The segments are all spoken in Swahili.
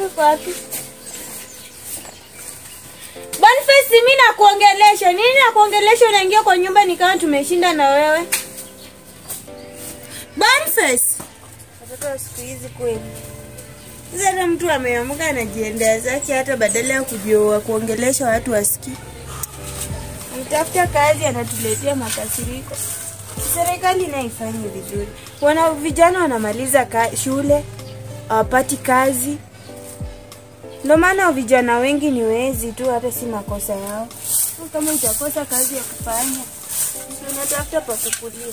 yako iko wapi? Boniface, mimi nakuongelesha. Nini nakuongelesha unaingia kwa nyumba ni kama tumeshinda na wewe? Boniface. Watoto wa siku hizi kweli. Sasa hata mtu ameamka anajiendea zake hata badala ya kujua kuongelesha watu wasikii. Mtafuta kazi anatuletea makasiriko. Serikali nayo ifanye vizuri. Wana vijana wanamaliza ka, shule hawapati kazi. Ndio maana vijana wengi ni wezi tu, hata si makosa yao. Kama utakosa kazi ya kufanya, ndio unatafuta pa kukulia.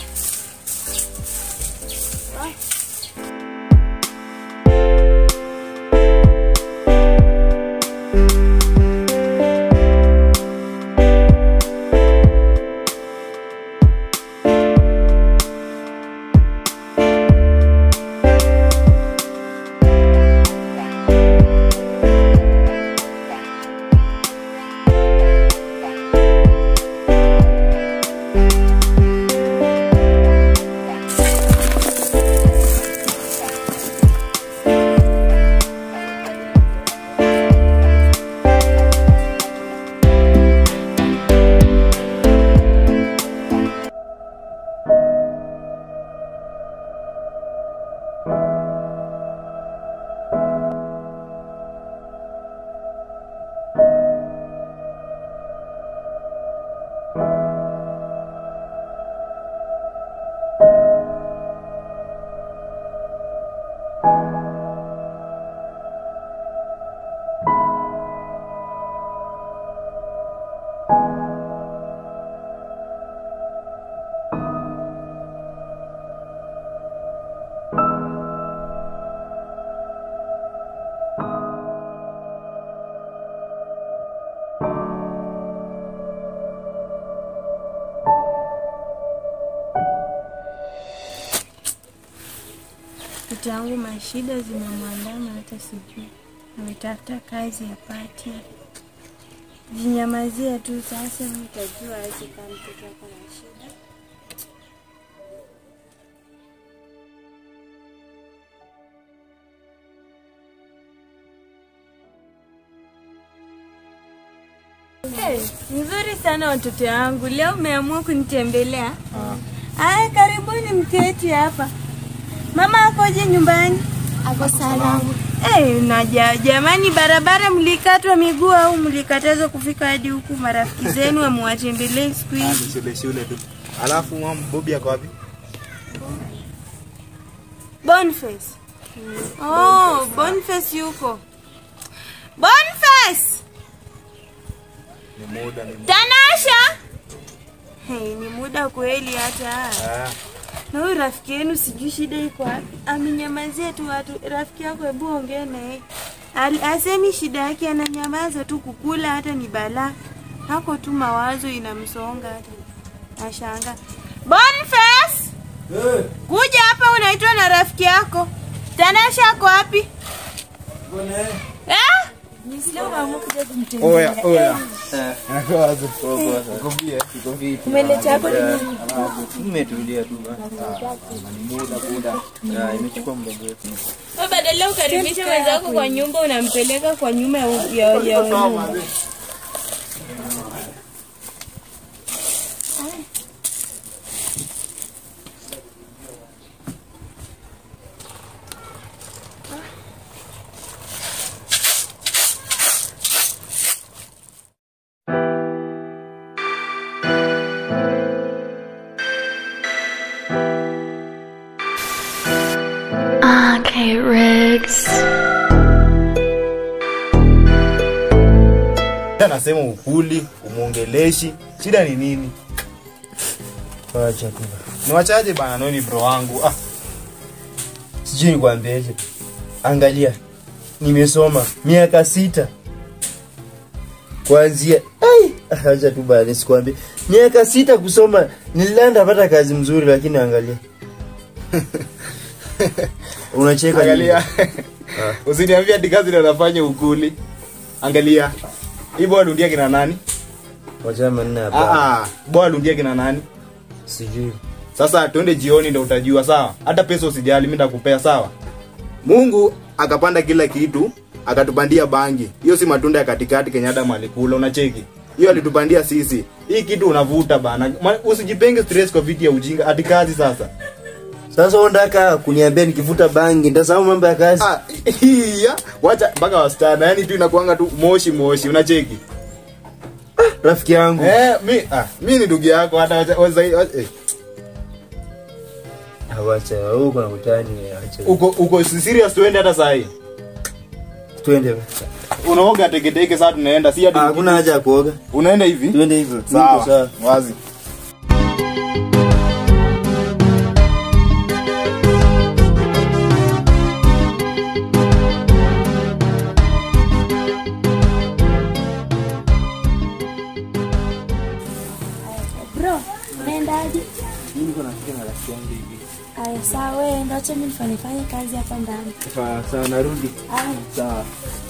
Ah. Mtoto yangu mashida zimemwandama hata sijui. Ametafuta kazi apati. Jinyamazia tu sasa, nitajua aje kama mtoto wako na shida. Hey, nzuri sana watoto wangu, leo umeamua kunitembelea. Aya, karibuni mketi hapa. Mama akoje nyumbani? Ako salama. Hey, na ja, jamani, barabara mlikatwa miguu au mlikatazwa kufika hadi huku? Marafiki zenu wamewatembelee siku Ah, hizi? ni shule shule tu. Alafu mama Bobi ako wapi? Boniface. Oh, Boniface yuko. Boniface! Ni muda ni Tanasha! Hey, ni muda kweli hata. Ah, Na huyu rafiki yenu sijui shida iko wapi. Amenyamazia tu watu. Rafiki yako hebu ongea na yeye. Al- Asemi shida yake ananyamaza tu kukula hata ni balaa. Hako tu mawazo inamsonga hata. Ashanga. Boniface! Kuja hapa unaitwa na rafiki yako. Tanasha ako wapi? Eh? oya oya. Nakwaza. Uko bie? Umeleta hapo ni nini? Nimetulia tu bana. Ni muda muda. Ah, imechukua muda mrefu. Wewe badala ukaribisha mwenzako kwa nyumba unampeleka kwa nyuma ya ya, ya nyumba. Okay, Riggs. Anasema ukuli, umuongeleshi. Shida ni nini? Acha tu. Ni wachaje bana noni bro wangu. Ah, Sijui nikwambieje. Angalia. Nimesoma miaka sita. Kuanzia ai, acha tu bana nisikwambie. Miaka sita kusoma nilienda pata kazi mzuri lakini angalia. Unacheka nini? angalia. Usiniambie ati kazi ndio nafanya ukuli. Angalia. Hii bwana dundia kina nani? Wacha manne hapa. Ah ah, bwana dundia kina nani? Sijui. Sasa twende jioni ndo utajua sawa. Hata pesa usijali, mimi nitakupea sawa. Mungu akapanda kila kitu akatupandia bangi hiyo si matunda ya katikati kenye adam alikula unacheki hiyo alitupandia sisi hii kitu unavuta bana Ma- usijipenge stress kwa vitu ya ujinga hadi kazi sasa Sasa unataka kuniambia nikivuta bangi nitasahau mambo ya kazi? ah, iya wacha mpaka wasichana yani tu inakuanga tu moshi moshi unacheki Rafiki yangu. eh, mi, ah, mi ni ndugu yako hata wacha, wacha, wacha, eh. Awacha, wewe uko na utani, acha. uko uko serious tuende hata saa hii Twende. unaoga teketeke saa tunaenda si hadi Ah, Hakuna haja ya kuoga. unaenda hivi Twende hivyo. Niko sawa sawa. wazi Bro, unaendaje? Mimi niko nafika na rafiki yangu hivi. Aya, sawa wewe ndio acha mimi nifanye fanye kazi hapa ndani. Sawa, narudi. Aya. Sawa.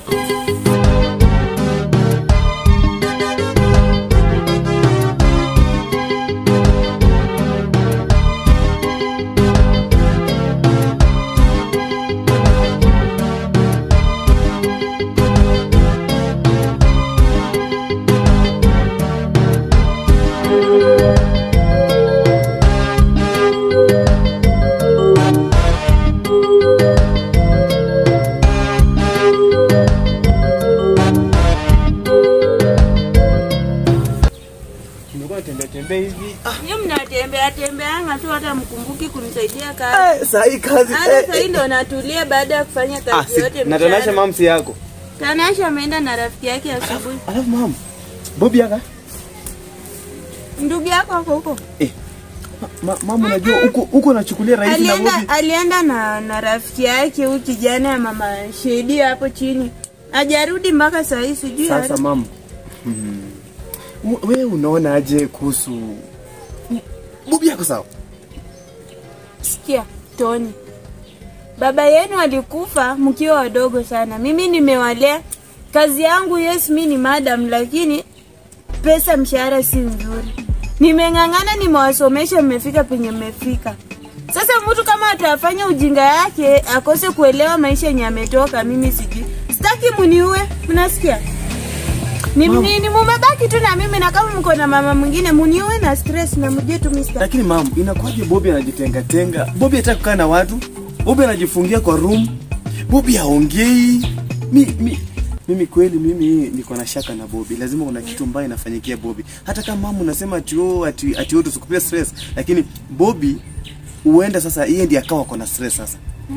Nimekuwa natembea tembea hivi. Nyinyi mnatembea tembeanga tu hata mkumbuki kunisaidia kazi. Eh, saa hii kazi. Hata eh, sasa hii ndo natulia baada ya kufanya Ah, kazi si, yote na Tanasha mchana. mamsi yako. Tanasha ameenda na rafiki yake asubuhi. Alafu mam. Bobi aka. Ndugu yako ako huko. Ma, mama unajua huko huko unachukulia rahisi na Alienda Bobi. alienda na na rafiki yake huyu kijana ya mama Shedi hapo chini. Hajarudi mpaka saa hii sijui. Sasa hata. mam. Hmm. Wewe unaona aje kuhusu Bobi yako sawa? Sikia, Tony. Baba yenu alikufa mkiwa wadogo sana. Mimi nimewalea. Kazi yangu yes, mi ni madam, lakini pesa mshahara si nzuri. Nimeng'ang'ana, nimewasomesha, mmefika penye mmefika. Sasa mtu kama atafanya ujinga yake akose kuelewa maisha yenye ametoka, mimi sijui. Sitaki muniue, mnasikia? Ni, ni, ni mumebaki tu na mimi na kama mko na mama mwingine muniue na stress na mjue tu mimi sitaki. Lakini mam, inakuwaje Bobi anajitenga tenga? Bobi hataki kukaa na watu. Bobi anajifungia kwa room. Bobi haongei. Mi, mi, mimi kweli mimi niko na shaka na Bobi. Lazima kuna kitu mbaya inafanyikia Bobi. Hata kama mama unasema ati oh ati ati wewe tusikupia stress, lakini Bobi huenda sasa yeye ndiye akawa kona stress sasa.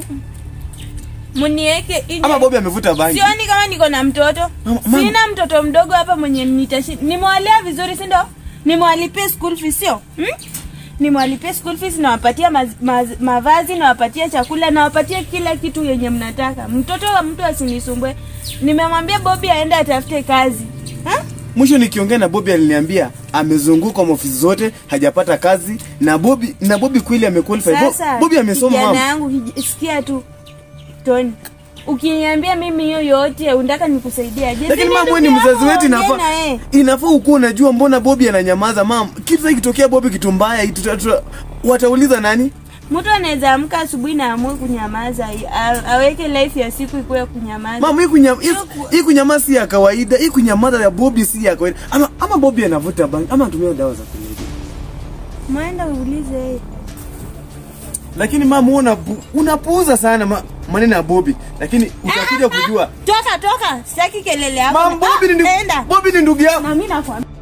Munieke nje. Ama Bobi amevuta bangi. Sioni kama niko na mtoto. Mama, mama. Sina mtoto mdogo hapa mwenye nitashi. Nimewalea vizuri, si ndio? Nimewalipia school fees sio? Hmm? Nimewalipia school fees nawapatia maz, maz, mavazi nawapatia chakula nawapatia kila kitu yenye mnataka. Mtoto wa mtu asinisumbue. Nimemwambia Bobby aende atafute kazi. Ha? Mwisho nikiongea na Bobi aliniambia amezunguka maofisi zote hajapata kazi na Bobi na Bobi kweli amequalify. Bo, Sasa Bobi amesoma kijana mama. yangu kij- sikia tu. Tony. Ukiniambia mimi hiyo yote unataka nikusaidie aje? Lakini Si mama wewe ndugu ni mzazi yako, wetu ongea inafaa na yeye. inafaa ukuwa unajua mbona Bobi ananyamaza mam. Kitu sasa kitokea Bobi kitu mbaya ituta- tuta- watauliza nani? Mtu anaweza amka asubuhi na amue kunyamaza, a- aweke life ya siku ikuwe kunyamaza. Mama hii kunyama hii- hii kunyamaza si ya kawaida, hii kunyamaza ya Bobi si ya kawaida. Ama ama Bobi anavuta bangi ama anatumia dawa za kulevya. Mwenda uulize yeye. Lakini mama wewe unapu- unapuuza sana ma, maneno ya Bobi. Lakini utakuja kujua Toka toka, sitaki kelele yako. Mam Bobi ni Ah, ndugu enda. Bobi ni ndugu yako. Na mimi nakwambia